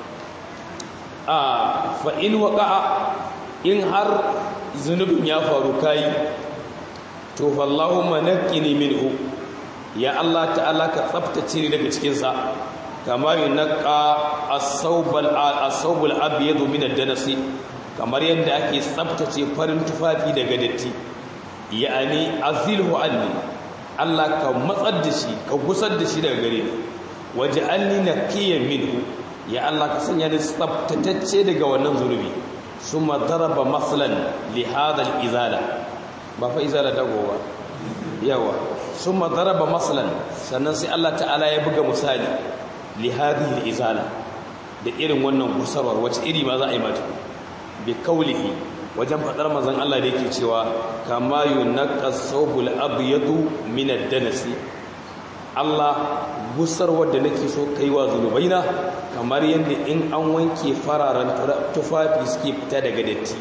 A: a fa in waqa'a in har zunubin ya faru kai to fallahumma naqqini minhu ya Allah ta'ala ka tsaftace ni daga cikin sa kama yunqa as-sawbal as-sawbul abyad min ad-danasi kamar yadda ake tsaftace farin tufafi daga datti ya'ani azilhu anni Allah ka matsar da shi ka gusar da shi daga gare ni waj'alni naqiyan minhu ya Allah ka sanya ni tsaftatacce daga wannan zunubi summa daraba maslan li hadha al-izala ba fa izala dago ba yawa summa daraba maslan sannan sai Allah ta'ala ya buga misali li hadhihi al-izala da irin wannan gusarwar wace iri ma za a yi mata bi kaulihi wajen fadar manzon Allah da yake cewa kama yunqas sawbul abyadu min ad-danasi Allah gusarwar da nake so kaiwa zunubaina kamar yadda in an wanke fararen tufafi suke fita daga datti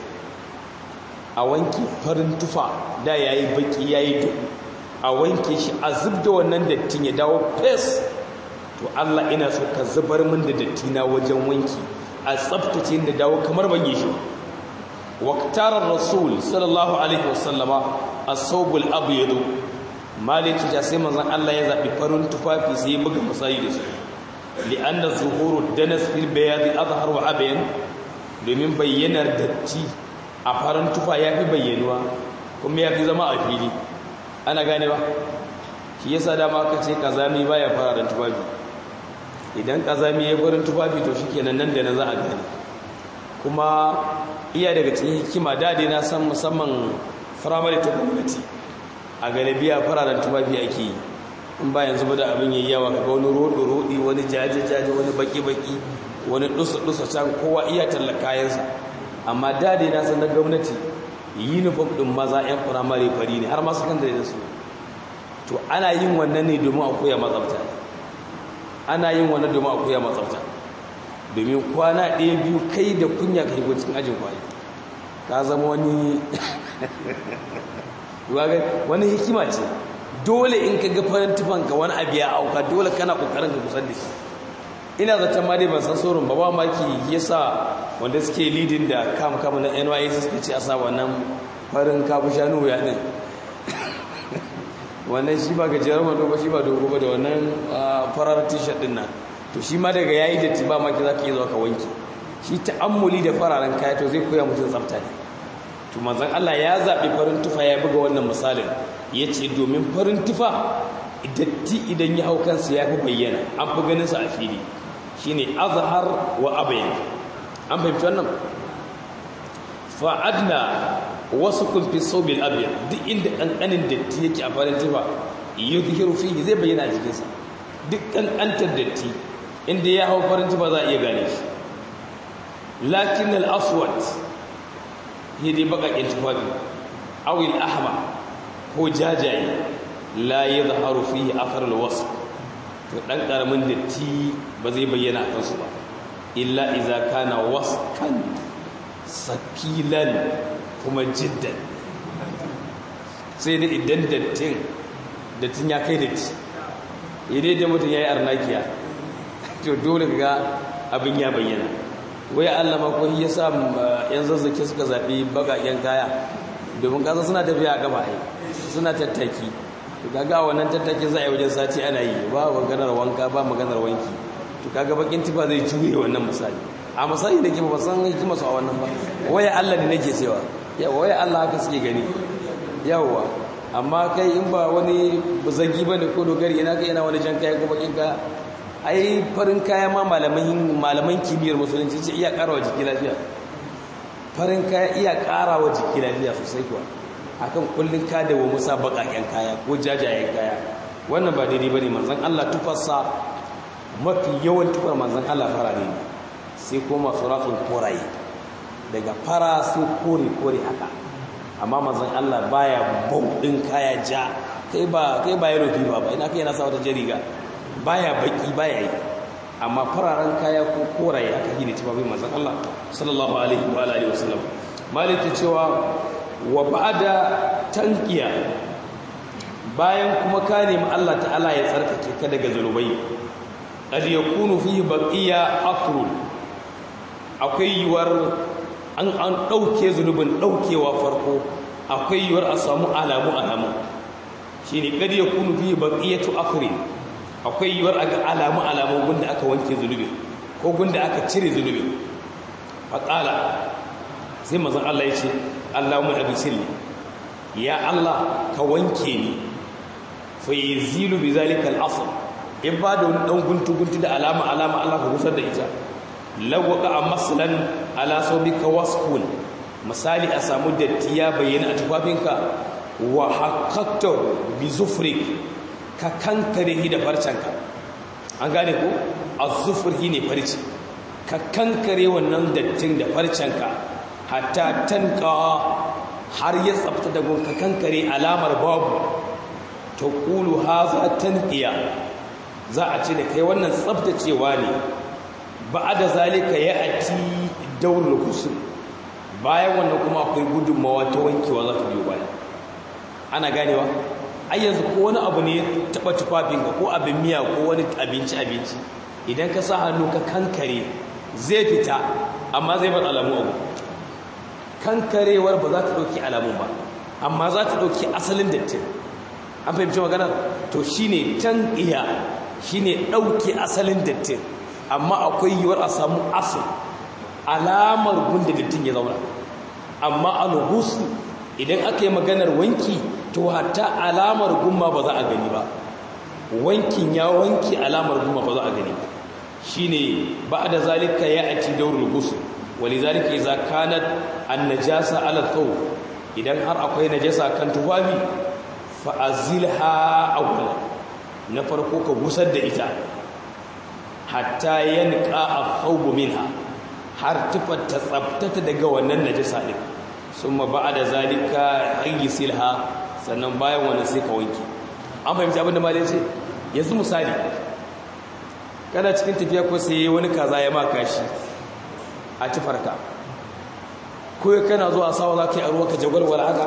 A: a wanke farin tufa da yayi baki yayi duhu a wanke shi a zubda wannan dattin ya dawo fes to Allah ina so ka zubar min da datti na wajen wanki a tsaftace da dawo kamar ban yi shi waqtara rasul sallallahu alaihi wasallama as-sawbul abyad maliki ja sai manzon Allah ya zabi farin tufafi sai ya buga musayi da su li'anna zuhuru danas fil bayad azhar wa abayan domin bayyanar datti a farin tufa yafi bayyanuwa kuma yafi zama a fili ana gane ba shi yasa dama aka ce kazami baya fararen tufafi idan kazami ya farin tufafi to shikenan nan da nan za a gane kuma iya daga cikin hikima dade na san musamman firamare ta gwamnati a galibiya fararen tufafi ake yi in ba yanzu ba da abin yayi yawa kaga wani rodo rodi wani jaje jaje wani baki baki wani dusa dusa can kowa iya talla kayansa amma dade na san na gwamnati uniform din maza yan firamare fari ne har ma sakandare da su to ana yin wannan ne domin a koya matsafta ana yin wannan domin a koya matsafta domin kwana ɗaya biyu kai da kunya ka shigo cikin ajin kwaye ka zama wani wani hikima ce dole in ka ga farin tufanka wani abu ya auka dole kana kokarin ka kusan da shi ina zaton ma dai ban san saurin ba ba maki yasa wanda suke leading da kam kam na NYS suka ce a sa wannan farin kafu shanu ya din wannan shi ba gajeren wando ba shi ba dogo ba da wannan farar t-shirt din nan to shi ma daga yayi da ba maki zaka yi zuwa ka wanke shi ta'ammuli da fararen kaya to zai koya mutum tsafta ne to manzon Allah ya zabi farin tufa ya buga wannan misalin yace domin farin tufa datti idan ya hau kansa ya fi bayyana an fi ganin sa a fili shine azhar wa abayan an fahimci wannan fa adna wasu kun fi sobil abyad duk inda kankanin datti yake a farin tufa yuzhiru fihi zai bayyana a jikinsa duk kankantar datti inda ya hau farin tufa za a iya gane shi lakin al-aswad dai bakakin tufafi awil ahmar ko jajaye la yadhharu fihi athar al-wasf to dan karamin datti ba zai bayyana a kansu ba illa idza kana waskan sakilan kuma jiddan sai da idan dattin dattin ya kai datti idai da mutum yayi arnakiya to dole ga abin ya bayyana wai Allah ma ko ya sa yan zazzake suka zabi bagaken kaya domin kasa suna tafiya a gaba ai suna tattaki to kaga wannan tattakin za a yi wajen sati ana yi ba maganar wanka ba maganar wanki to kaga bakin tifa zai juye wannan misali a misali da ke ba san hikima su a wannan ba waya Allah ne nake cewa yawa waya Allah haka suke gani yawa amma kai in ba wani bazagi bane ko dogari ina kai ina wani jan kaya ko bakin kaya ai farin kaya ma malaman malaman kimiyyar musulunci ce iya karawa jiki lafiya farin kaya iya karawa jiki lafiya sosai kuwa akan kullun ka da wa musa bakaken kaya ko jajayen kaya wannan ba daidai bane manzon Allah tufarsa mafi yawan tufar manzon Allah farare ne sai kuma suratun koraye daga fara sai kore kore haka amma manzon Allah baya baudin kaya ja kai ba kai ba yaro ba ba ina kai yana sa wata jariga baya baki baya yi amma fararen kaya ko koraye aka yi ne tufafin manzon Allah sallallahu alaihi wa alihi wasallam maliki cewa wa ba'da tanqiya bayan kuma ka nemi Allah ta'ala ya tsarkake ka daga zanubai qad yakunu fihi baqiya afrun akwai yiwar an an dauke zunubin daukewa farko akwai yiwar a samu alamu alamu shine qad yakunu fihi baqiyatu afrin akwai yiwuwar a ga alamu alamu gunda aka wanke zunubi ko gunda aka cire zunubi faƙala sai mazan Allah ya ce Allahumma abisilli ya Allah ka wanke ni fa yazilu bi zalika al-asl in ba da wani dan guntu guntu da alama alama Allah ka gusar da ita lawqa maslan ala sawbika wasqul misali a samu datti ya bayyana a tufafinka wa haqqaqtu bi zufrik ka kankare shi da farcenka an gane ko azufur shi ne farci ka kankare wannan dattin da farcenka hatta tanka har ya tsafta da gun ka kankare alamar babu ta kulu haza tanqiya za a ce da kai wannan tsaftacewa ne ba da zalika ya ati daurul ghusl bayan wannan kuma akwai gudunmawa ta wankewa za ta biyo baya ana ganewa ai yanzu ko wani abu ne taba tufafinka ko abin miya ko wani abinci abinci idan ka sa hannu ka kankare zai fita amma zai bar alamu abu kankarewar ba za ta ɗauki alamun ba amma za ta ɗauki asalin dattin an fahimci magana to shine tan iya shine ɗauki asalin dattin amma akwai yiwuwar a samu asal alamar gunda dattin ya zauna amma alhusu idan aka yi maganar wanki to hatta alamar gumma ba za a gani ba wankin ya wanki alamar gumma ba za a gani ba shine ba'da zalika ya'ti dawrul ghusl walizalika idza kanat an-najasa 'ala thawb idan har akwai najasa kan tufafi fa azilha awwal na farko ka gusar da ita hatta yanqa ath-thawb minha har tufar ta tsabtata daga wannan najasa din summa ba'da zalika ayyisilha sannan bayan wannan sai ka wanke an fahimci abin da malai ce yanzu misali kana cikin tafiya ko sai wani kaza ya maka shi a tufarka ko kana zuwa sawa za ka yi a ruwa ka jagwalwal haka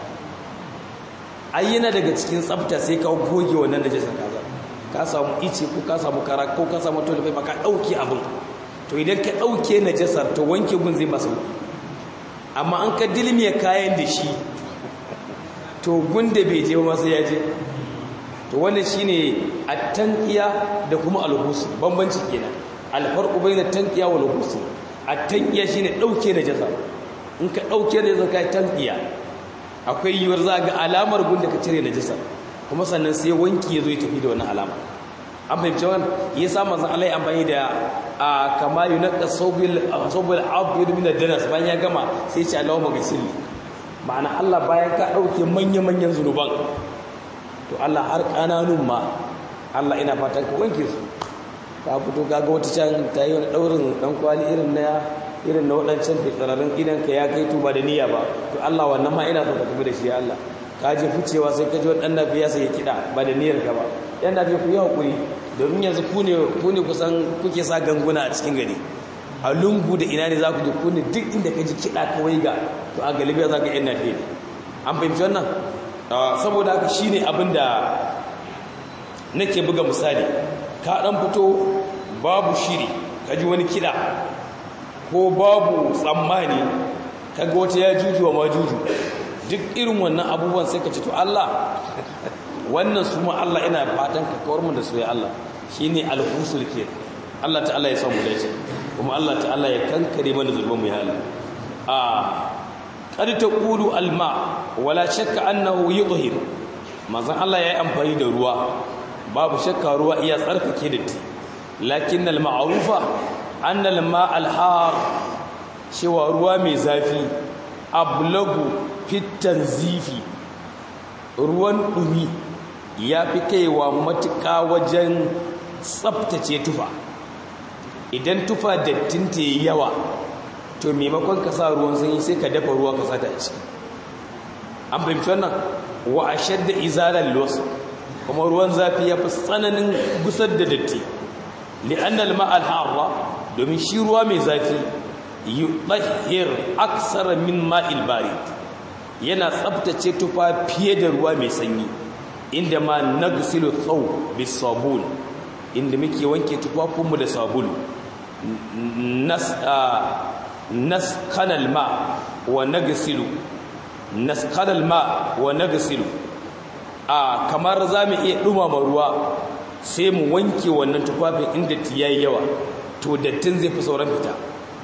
A: ayyana daga cikin tsafta sai ka goge wannan najasar kaza ka samu ice ko ka samu kara ko ka samu tolifai ba ka ɗauke abin to idan ka ɗauke najasar to wanke gun zai masu amma an ka dilmiya kayan da shi to gunda bai je masu ya je to wannan shine at-tanqiya da kuma al-ghusl bambanci kenan al-farqu bayna at-tanqiya wal ghusl at-tanqiya shine dauke da jaza in ka dauke da jaza kai tanqiya akwai yiwuwar za ga alamar gunda ka cire najasa kuma sannan sai wanki yazo ya tafi da wannan alama an fahimci wannan yasa manzon Allah ya amfani da a kama yunqa sawbil sawbil abd min ad-danas bayan ya gama sai ya ce Allahumma ghsilli ma'ana Allah bayan ka dauke manya-manyan zunuban to Allah har kananun ma Allah ina fatan ka wanke su ka fito kaga wata can ta yi wani daurin dan kwali irin na irin na wadancan fitsararin idan ka ya kai tuba da niyya ba to Allah wannan ma ina so ka tafi da shi ya Allah ka je ficewa sai ka ji wani dan nafi ya sai kida ba da niyyar ka ba yan nafi ku yi hakuri domin yanzu ku ne ku ne kusan kuke sa ganguna a cikin gari a lungu da ina ne za ku ji ku ne duk inda ka ji kida kawai ga to a galibiya za ka yan nafi ne an fahimci wannan saboda haka shine abinda nake buga misali ka dan fito babu shiri kaji wani kida ko babu tsammani kaga wata ya juju wa majuju duk irin wannan abubuwan sai ka ce to Allah wannan su ma Allah ina fatan ka kawar mu da su ya Allah shine al-husul ke Allah ta'ala ya samu dace kuma Allah ta'ala ya kankare mana zulmin mu ya Allah a qad taqulu alma wala shakka annahu yudhhir manzon Allah yayi amfani da ruwa babu shakka ruwa iya tsarkake da ti lakin al-ma'rufa anna al-ma' al-har cewa ruwa mai zafi ablagu fitan zifi ruwan dumi ya fi kaiwa matuƙa wajen tsabtace tufa idan tufa dattin ta yi yawa to maimakon ka sa ruwan sanyi sai ka dafa ruwa ka sata ciki an fahimci wannan wa a shadda izalar los kuma ruwan zafi ya fi tsananin gusar da datti li'annal ma'al harra domin shi ruwa mai zafi yi ɗahir aksara min ma'il barid yana tsabtace tufa fiye da ruwa mai sanyi inda ma nagsilu tsaw bis sabun inda muke wanke tufafinmu da sabulu nas naskanal ma wa nagsilu naskanal ma wa nagsilu a kamar zamu iya dumama ruwa sai mu wanke wannan tufafin inda tiyayi yawa to dattin zai fi sauran fita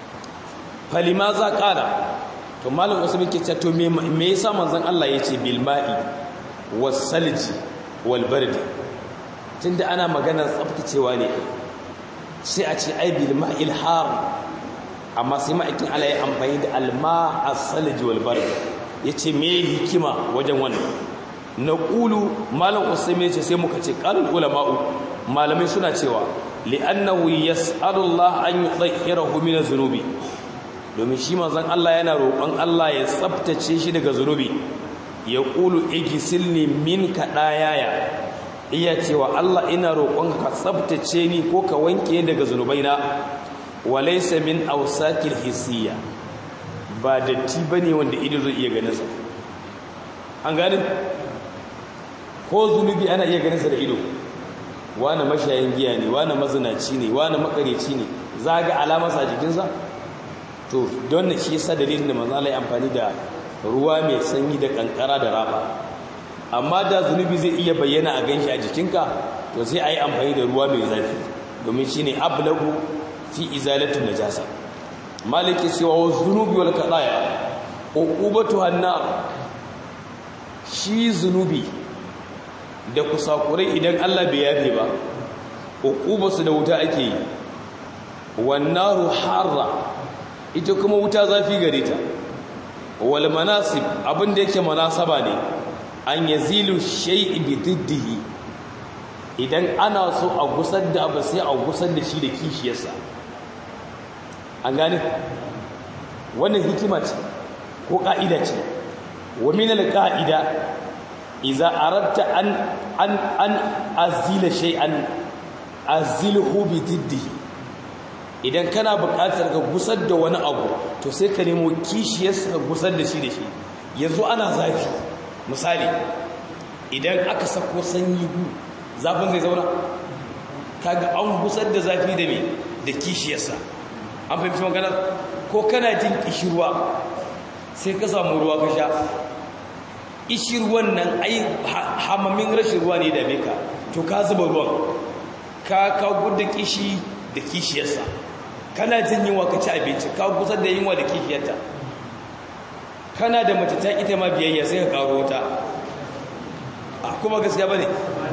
A: falima za kara to malam wasu muke cewa to me yasa manzon Allah yace bil ma'i was salji wal bardi tunda ana maganar tsaftacewa ne sai a ce ai bil ma'il har amma sai ma'aikin Allah ya amfani da alma as-salji wal bardi yace me hikima wajen wannan naqulu malam usaimi yace sai muka ce qalul ulama'u malamai suna cewa li'annahu yas'alu Allah an yudhhirahu min az-zunubi domin shi manzon Allah yana roƙon Allah ya tsaftace shi daga zunubi ya qulu igisilni min kadayaya iya cewa Allah ina roƙon ka tsaftace ni ko ka wanke daga zunubaina walaysa min awsakil hisiya ba datti bane wanda ido zai iya ganin sa an gane ko zunubi ana iya ganin sa da ido wani mashayin giya ne wani mazinaci ne wani makareci ne zaga alamarsa a jikinsa to don shi yasa dalilin da manzo Allah ya amfani da ruwa mai sanyi da kankara da raba amma da zunubi zai iya bayyana a ganshi a jikinka to sai ayi amfani da ruwa mai zafi domin shine ablagu fi izalatu najasa maliki cewa wa zunubi wal qadaya uqubatu hannar shi zunubi da kusakurai idan Allah bai yafe ba uqubarsu da wuta ake yi wannaru harra ita kuma wuta zafi gare ta wal manasib abinda yake manasaba ne an yazilu shay'i bi diddihi idan ana so a gusar da abu sai a gusar da shi da kishiyarsa an gane wannan hikima ce ko ka'ida ce wa min al qa'ida idza aradta an an an azila shay'an azilhu bi diddihi idan kana buƙatar ka gusar da wani abu to sai ka nemo kishiyarsa ka gusar da shi da shi yanzu ana zafi misali idan aka sako sanyi gu zafin zai zauna kaga an gusar da zafi da me da kishiyarsa an fahimci maganar ko kana jin kishirwa sai ka samu ruwa ka sha kishirwan nan ai hamamin rashin ruwa ne da ka to ka zuba ruwan ka ka gudda kishi da kishiyarsa kana jin yunwa ka ci abinci ka kusa da yunwa da kishiyarta kana da mace ta ita ma biyayya sai ka karo wata a kuma gaskiya ba ne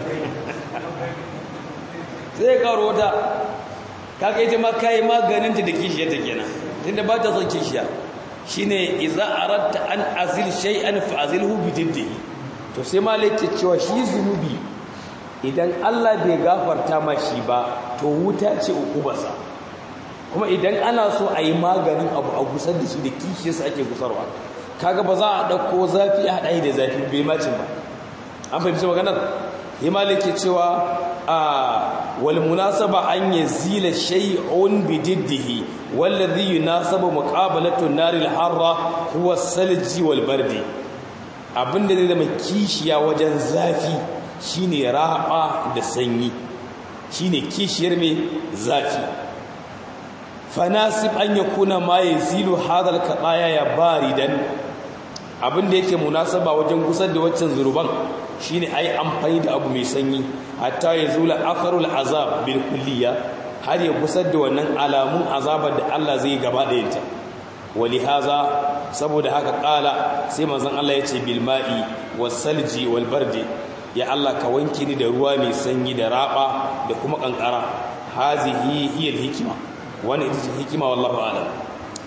A: sai ka karo wata kaga ita ma kayi maganinta da kishiyarta kenan tunda ba ta son kishiya shine idza aratta an azil shay'an fa azilhu bi jiddihi to sai malaka cewa shi zunubi idan Allah bai gafarta ma shi ba to wuta ce ukubarsa kuma idan ana so a yi maganin abu a gusar da shi da kishiyarsa ake gusarwa kaga ba za a ɗauko zafi a haɗa da zafi bai macin ba an fahimci maganar himali ke cewa a wal munasaba an yazila shay'un bi diddihi wallazi yunasabu muqabalatu naril harra huwa salji wal bardi abinda zai zama kishiya wajen zafi shine raba da sanyi shine kishiyar mai zafi fanasib an yakuna ma yazilu hadal qadaya ya baridan abinda yake munasaba wajen gusar da waccan zuruban shine ai amfani da abu mai sanyi hatta yazula akharul azab bil kulliya har ya gusar da wannan alamun azabar da Allah zai gaba da yinta wali haza saboda haka kala sai manzon Allah yace bil ma'i was salji wal bardi ya Allah ka wanke ni da ruwa mai sanyi da raba da kuma kankara hazihi hiya hikima wannan ita ce hikima wallahu a'lam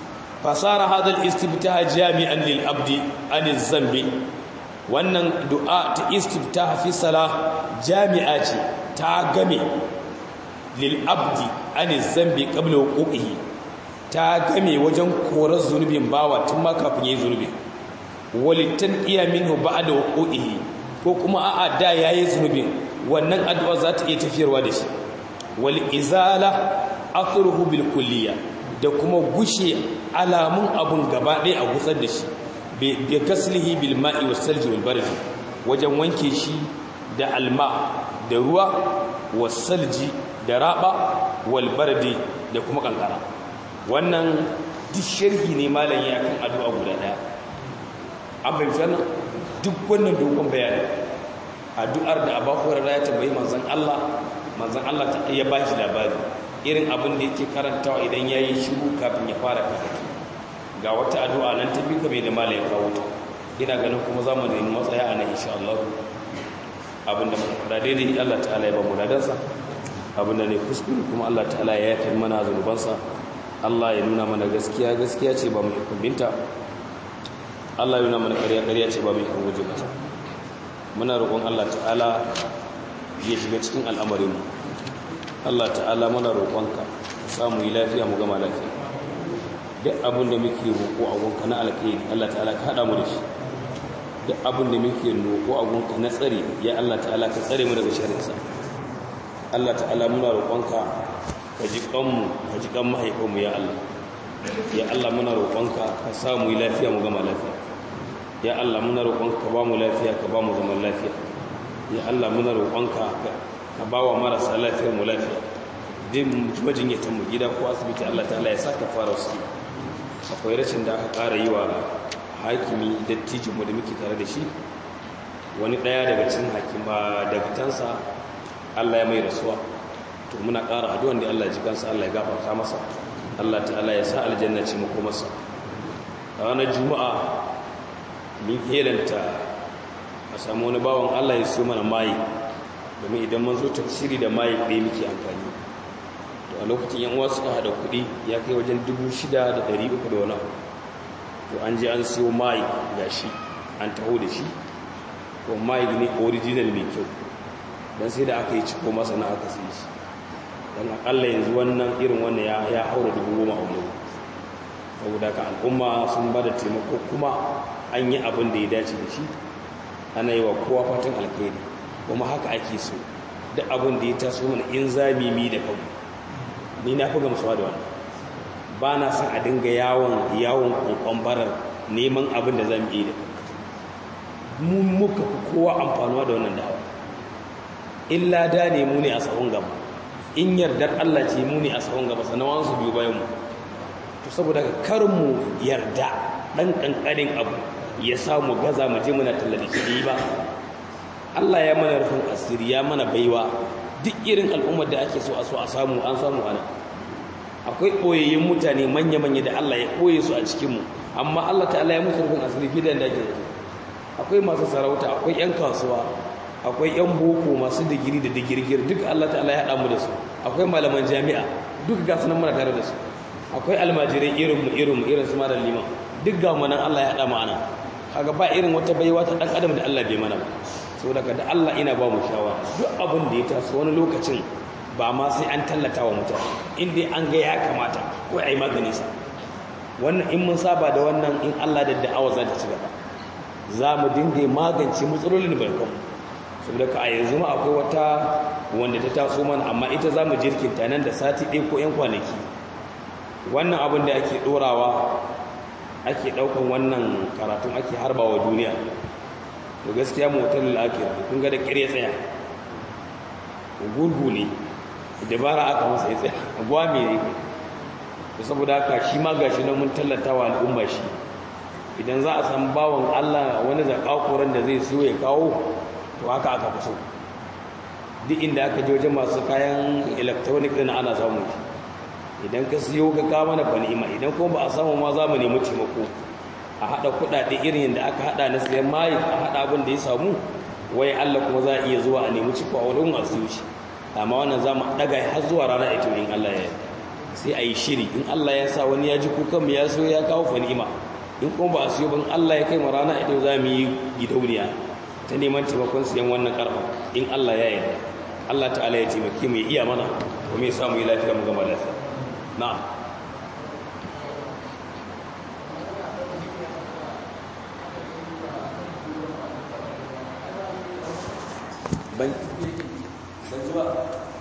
A: fasara hadal istiftaha jami'an lil abdi anil zambi wannan du'a ta istiftaha fi salah jami'a ce ta game lil abdi anil zambi qabla wuqu'ihi ta game wajen korar zunubin bawa tun ma kafin yayi zunubi walitan iya minhu ba'da wuqu'ihi ko kuma a'a da yayi zunubin wannan addu'a za ta iya tafiyarwa da shi wal izala athruhu bil kulliyya da kuma gushe alamun abun gaba ɗaya a gutsar da shi bi gaslihi bil ma'i was salji wal bardi wajen wanke shi da alma da ruwa was salji da raba wal bardi da kuma kankara wannan duk sharhi ne malam ya kan addu'a guda daya an bayyana duk wannan dogon bayani addu'ar da Abu Hurairah ya tambayi manzon Allah manzon Allah ta ya bashi labari irin abin da yake karantawa idan ya yi shiru kafin ya fara karatu ga wata addu'a nan ta bika mai da mala ya kawo ta ina ganin kuma za mu nemi matsaya a nan insha Allah abin da da daidai Allah ta'ala ya ba mu ladansa abin da ne kuskure kuma Allah ta'ala ya yafe mana zunubansa Allah ya nuna mana gaskiya gaskiya ce ba mu ikon binta Allah ya nuna mana ƙarya ƙarya ce ba mu ikon guje mata muna roƙon Allah ta'ala ya shiga cikin al'amarinmu Allah ta'ala mana roƙonka samu yi lafiya mu gama lafiya duk abin da muke roƙo a gonka na alkhairi Allah ta'ala ka haɗa mu da shi duk abin da muke roƙo a gonka na tsare ya Allah ta'ala ka tsare mu daga sharrinsa Allah ta'ala muna roƙonka ka ji kanmu ka ji kan mahaifinmu ya Allah ya Allah muna roƙonka ka samu yi lafiya mu gama lafiya ya Allah muna roƙonka ka ba mu lafiya ka ba mu zaman lafiya ya Allah muna roƙonka ka ba wa marasa lafiyar mu lafiya din majinyatan mu gida ko asibiti Allah ta'ala ya saka fara su akwai rashin da aka ƙara yi wa hakimi dattijin mu da muke tare da shi wani ɗaya daga cikin hakima daga tansa Allah ya mai rasuwa to muna ƙara addu'an da Allah ya ji kansa Allah ya gafarta masa Allah ta'ala ya sa aljanna ce mu masa a ranar juma'a mun helanta a samu wani bawan Allah ya so mana mayi domin idan mun zo tafsiri da mayi ɗaya muke amfani to a lokacin yan uwa suka hada kuɗi ya kai wajen dubu shida da ɗari uku da wani abu to an je an siyo mayi ga shi an taho da shi to mayi ne original mai kyau don sai da aka yi ciko masa na aka sai shi don akalla yanzu wannan irin wannan ya haura dubu goma a wani saboda ka al'umma sun ba da taimako kuma an yi abin da ya dace da shi ana yi wa kowa fatan alkhairi kuma haka ake so duk abin da ya taso mana in zamimi da kanmu ni na fi gamsuwa da wannan ba na son a dinga yawon yawon kokon barar neman abin da za mu yi da mu muka fi kowa amfanuwa da wannan da'awa illa da ne mu ne a tsawon gaba in yardar Allah ce mu ne a tsawon gaba sannan wansu biyu bayan mu to saboda kar mu yarda dan kankanin abu ya samu gaza mu je muna talla da shi ba Allah ya mana rufin asiri ya mana baiwa duk irin al'ummar da ake so a so a samu an samu ana akwai ɓoyayyun mutane manya-manya da Allah ya ɓoye su a cikinmu amma Allah ta'ala ya musu rufin asiri fiye da ake akwai masu sarauta akwai 'yan kasuwa akwai 'yan boko masu digiri da digirgir duk Allah ta'ala ya haɗa mu da su akwai malaman jami'a duk ga sunan muna tare da su akwai almajirai irinmu irinmu irin su mara liman duk ga manan Allah ya haɗa mu ana kaga ba irin wata baiwa ta ɗan adam da Allah bai mana ba saboda da Allah ina ba mu shawara duk abin da ya taso wani lokacin ba ma sai an tallata wa mutane inda an ga ya kamata ko a yi magani sa wannan in mun saba da wannan in Allah da da'awa za ta ci gaba za mu dinga magance matsalolin barkan saboda ka a yanzu ma akwai wata wanda ta taso mana amma ita za mu jirkinta nan da sati ɗaya ko 'yan kwanaki wannan abin da ake ɗorawa ake ɗaukan wannan karatun ake harbawa duniya to gaskiya motar al'akira kun ga da ƙire tsaya gurgu ne dabara aka masa ya tsaya gwami ne da saboda haka shi ma gashi nan mun tallata wa al'umma shi idan za a san bawan Allah wani zakakuran da zai so ya kawo to haka aka fi so duk inda aka je wajen masu kayan electronic din ana samu idan ka siyo ka kawo mana banima idan kuma ba a samu ma za mu nemi taimako a haɗa kuɗaɗe irin yadda aka haɗa na siyan mayi a haɗa abin da ya samu wai Allah kuma za a iya zuwa a nemi ciko a wurin masu shi amma wannan za mu ɗaga har zuwa rana ita in Allah ya sai a yi shiri in Allah ya sa wani ya ji kukan mu ya so ya kawo fa ni'ima in kuma ba a siyo ban Allah ya kai mu rana idan za mu yi gidauniya ta neman taimakon siyan wannan karfa in Allah ya yarda Allah ta'ala ya taimake mu ya iya mana kuma ya sa mu yi lafiya mu gama lafiya na'am ban ban ji ba